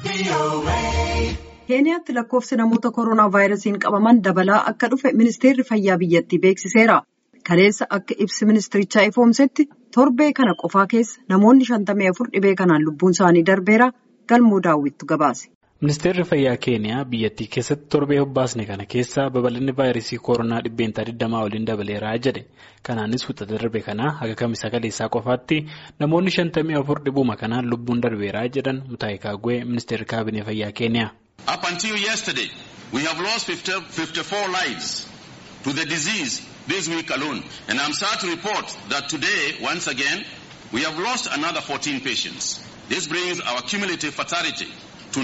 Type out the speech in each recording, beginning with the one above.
keeniyaatti lakkoofsi namoota koronaa vaayirasiin qabaman dabalaa akka dhufe ministeerri fayyaa biyyattii beeksiseera. kaleessa akka ibsi ministirichaa ifoomsetti torbee kana qofaa keessa namoonni shantamii afur dhibee kanaan lubbuun isaanii darbeera galmoo daawwittu gabaase. Ministeerri fayyaa keeniyaa biyyattii keessatti torbee hobbaasne kana keessa babal'inni vaayirasii koronaa dhibbeentaa 20 waliin dabaleeraa jedhe. Kanaanis wixata darbe kanaa haga kamisa kaleessaa qofaatti namoonni shantamii afur dhibuma kanaan lubbuun darbeeraa jedhan Mutaayii Kaagwee ministeerri kaabinee fayyaa keeniyaa. Up until yesterday we have lost 54 lives to the disease this week alone and I'm sad to report that today once again we have lost another 14 patients. This brings our cumulative fatality to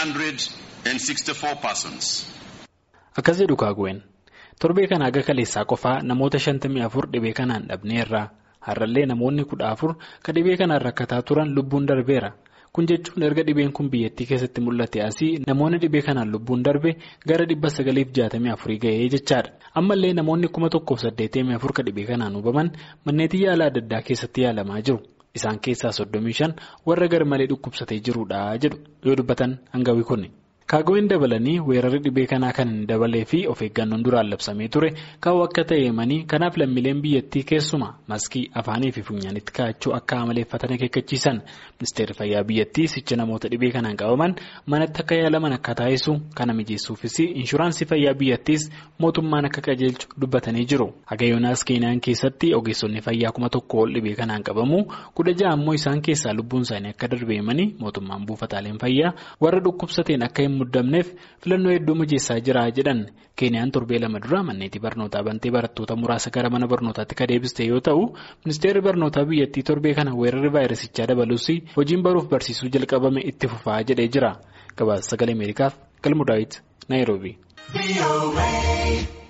964 persons. Akkas jedhu Kaagween torbee kana haga kaleessaa qofaa namoota shantamii afur dhibee kanaan dhabneerra har'allee namoonni kudha afur ka dhibee kanaan rakkataa turan lubbuun darbeera. kun jechuun erga dhibeen kun biyyattii keessatti mul'ate asii namoonni dhibee kanaan lubbuun darbe gara dhibba sagaliif jaatamii afurii ga'ee jechaadha ammallee namoonni kuma tokkoof saddeetamii afur ka dhibee kanaan hubaman manneetii yaala adda addaa keessatti yaalamaa jiru isaan keessaa soddomii shan warra garmalee dhukkubsatee jirudha jedhu yoo dubbatan hangawii kunni. kaagween dabalanii weerarri dhibee kanaa kan hin dabalee fi of eeggannoon duraan labsamee ture kaa'u akka ta'e himanii kanaaf lammiileen biyyattii keessuma maskii afaanii fi funyaanitti kaa'achuu akka amaleeffatan akeekkachiisan ministeerri fayyaa biyyattii sicha namoota dhibee kanaan qabaman manatti akka yaalaman akka taasisu kana mijeessuufis inshuraansii fayyaa biyyattiis mootummaan akka qajeelchu dubbatanii jiru hagayoonaas keeniyaan keessatti ogeessonni fayyaa kuma tokko ol dhibee kanaan qabamu kudha ja'a ammoo isaan keessaa lubbuun isaanii akka darbe himanii mootummaan buufataaleen fayyaa warra dhukkubsateen akka muddamneef filannoo hedduu mijeessaa jira jedhan keeniyaan torbee lama dura manneetii barnootaa bantee barattoota muraasa gara mana barnootaatti ka deebiste yoo ta'u ministeerri barnootaa biyyattii torbee kana weerarri vaayirasichaa dabalus hojiin baruuf barsiisuu jalqabame itti fufaa jedhee jira gabaasa sagalee ameerikaaf galmu daawit naayiroobii.